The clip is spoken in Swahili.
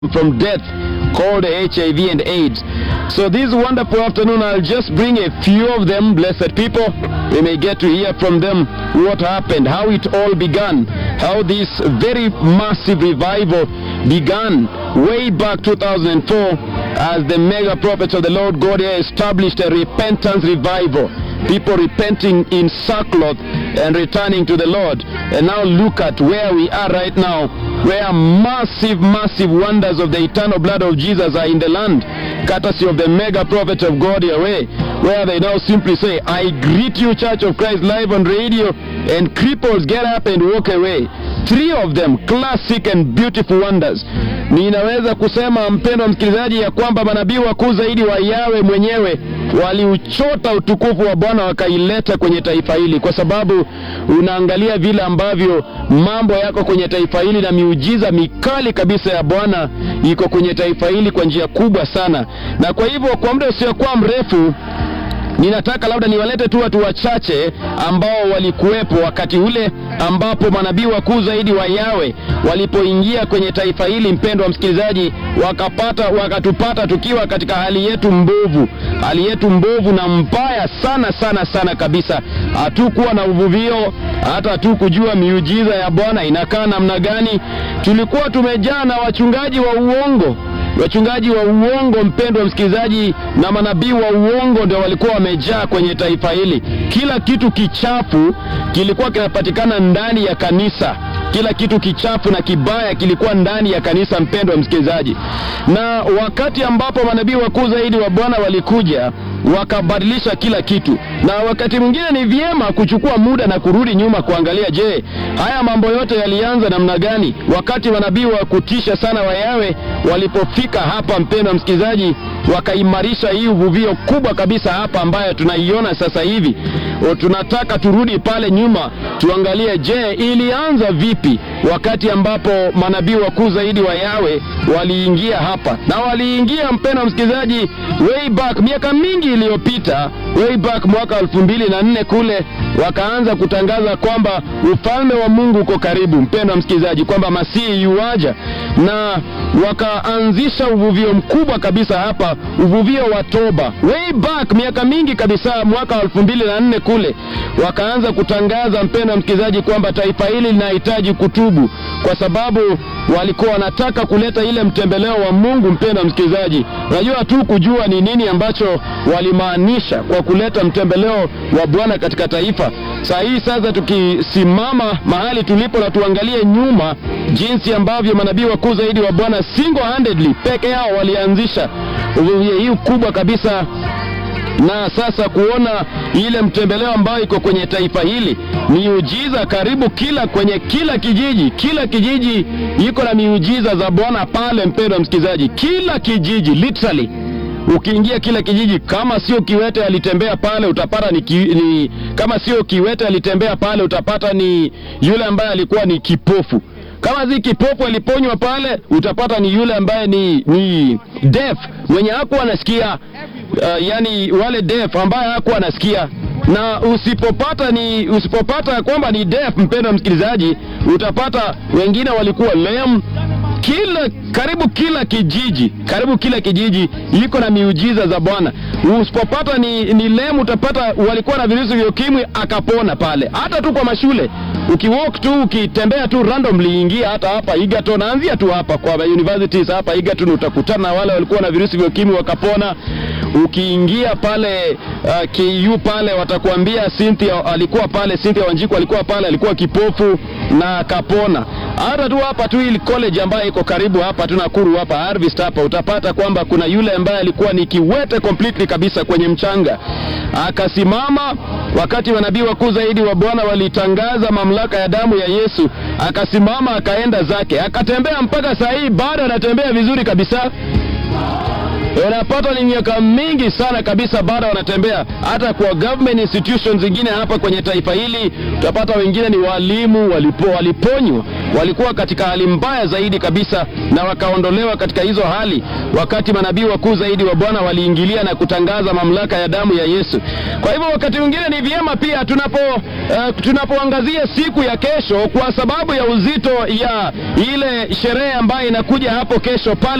from death called HIV and AIDS. So this wonderful afternoon, I'll just bring a few of them, blessed people. We may get to hear from them what happened, how it all began, how this very massive revival began way back 2004 as the mega prophets of the Lord God here established a repentance revival. People repenting in sackcloth and returning to the Lord. And now look at where we are right now, where massive, massive wonders of the eternal blood of Jesus are in the land, courtesy of the mega prophet of God Yahweh, where they now simply say, I greet you, Church of Christ, live on radio, and cripples get up and walk away. Three of them, classic and beautiful wonders. Ninaweza kusema mpendwa msikilizaji, ya kwamba manabii wakuu zaidi wa Yawe mwenyewe waliuchota utukufu wa Bwana wakaileta kwenye taifa hili, kwa sababu unaangalia vile ambavyo mambo yako kwenye taifa hili na miujiza mikali kabisa ya Bwana iko kwenye taifa hili kwa njia kubwa sana, na kwa hivyo kwa muda usiokuwa mrefu ninataka labda niwalete tu watu wachache ambao walikuwepo wakati ule ambapo manabii wakuu zaidi wa Yawe walipoingia kwenye taifa hili, mpendwa msikilizaji, wakapata wakatupata tukiwa katika hali yetu mbovu, hali yetu mbovu na mbaya sana sana sana kabisa. Hatukuwa na uvuvio, hata hatukujua miujiza ya Bwana inakaa namna gani. Tulikuwa tumejaa na wachungaji wa uongo wachungaji wa uongo, mpendwa msikilizaji, na manabii wa uongo ndio walikuwa wamejaa kwenye taifa hili. Kila kitu kichafu kilikuwa kinapatikana ndani ya kanisa kila kitu kichafu na kibaya kilikuwa ndani ya kanisa, mpendwa msikilizaji. Na wakati ambapo manabii wakuu zaidi wa Bwana walikuja wakabadilisha kila kitu, na wakati mwingine ni vyema kuchukua muda na kurudi nyuma kuangalia, je, haya mambo yote yalianza namna gani? Wakati manabii wa kutisha sana wa Yawe walipofika hapa, mpendwa msikilizaji, wakaimarisha hii uvuvio kubwa kabisa hapa ambayo tunaiona sasa hivi. O, tunataka turudi pale nyuma tuangalie, je, ilianza vipi wakati ambapo manabii wakuu zaidi wa Yawe waliingia hapa, na waliingia mpendwa msikilizaji, way back miaka mingi iliyopita, way back mwaka elfu mbili na nne kule, wakaanza kutangaza kwamba ufalme wa Mungu uko karibu, mpendwa msikilizaji, kwamba Masihi yuaja, na wakaanzisha uvuvio mkubwa kabisa hapa, uvuvio wa toba, way back miaka mingi kabisa, mwaka elfu mbili na nne kule, wakaanza kutangaza mpendwa msikilizaji, kwamba taifa hili linahitaji kutubu, kwa sababu walikuwa wanataka kuleta ile mtembeleo wa Mungu. Mpendwa msikilizaji, unajua tu kujua ni nini ambacho walimaanisha kwa kuleta mtembeleo wa Bwana katika taifa. Saa hii sasa, tukisimama mahali tulipo na tuangalie nyuma, jinsi ambavyo manabii wakuu zaidi wa Bwana single handedly peke yao walianzisha uvuvio hii kubwa kabisa na sasa kuona ile mtembeleo ambayo iko kwenye taifa hili, miujiza karibu kila kwenye kila kijiji, kila kijiji iko na miujiza za Bwana pale. Mpendwa msikilizaji, kila kijiji literally ukiingia kila kijiji, kama sio kiwete alitembea pale utapata ni, ki, ni kama sio kiwete alitembea pale utapata ni yule ambaye alikuwa ni kipofu kama si kipofu aliponywa pale, utapata ni yule ambaye ni, ni deaf mwenye hakuwa anasikia uh, yani wale deaf ambaye hakuwa anasikia. Na usipopata ni usipopata kwamba ni deaf, mpendwa msikilizaji, utapata wengine walikuwa lame. Kila karibu kila kijiji karibu kila kijiji iko na miujiza za Bwana. Usipopata ni, ni lame, utapata walikuwa na virusi vya ukimwi akapona pale, hata tu kwa mashule ukiwalk tu ukitembea tu randomly, ingia hata hapa Egerton, anzia tu hapa kwa universities hapa Egerton, utakutana na wale walikuwa na virusi vya ukimwi wakapona. Ukiingia pale uh, KU pale watakuambia Cynthia alikuwa pale, Cynthia Wanjiku alikuwa pale, alikuwa kipofu na akapona. Hata tu hapa tu ile college ambayo iko karibu hapa tu Nakuru hapa Harvest hapa utapata kwamba kuna yule ambaye alikuwa ni kiwete completely kabisa kwenye mchanga akasimama wakati manabii wakuu zaidi wa Bwana walitangaza mamlaka ya damu ya Yesu, akasimama akaenda zake, akatembea mpaka saa hii bado anatembea vizuri kabisa. unapata ni miaka mingi sana kabisa bado wanatembea. Hata kwa government institutions zingine hapa kwenye taifa hili utapata wengine ni walimu, walipo, waliponywa, walikuwa katika hali mbaya zaidi kabisa, na wakaondolewa katika hizo hali, wakati manabii wakuu zaidi wa Bwana waliingilia na kutangaza mamlaka ya damu ya Yesu. Kwa hivyo wakati mwingine ni vyema pia tunapo uh, tunapoangazia siku ya kesho, kwa sababu ya uzito ya ile sherehe ambayo inakuja hapo kesho pale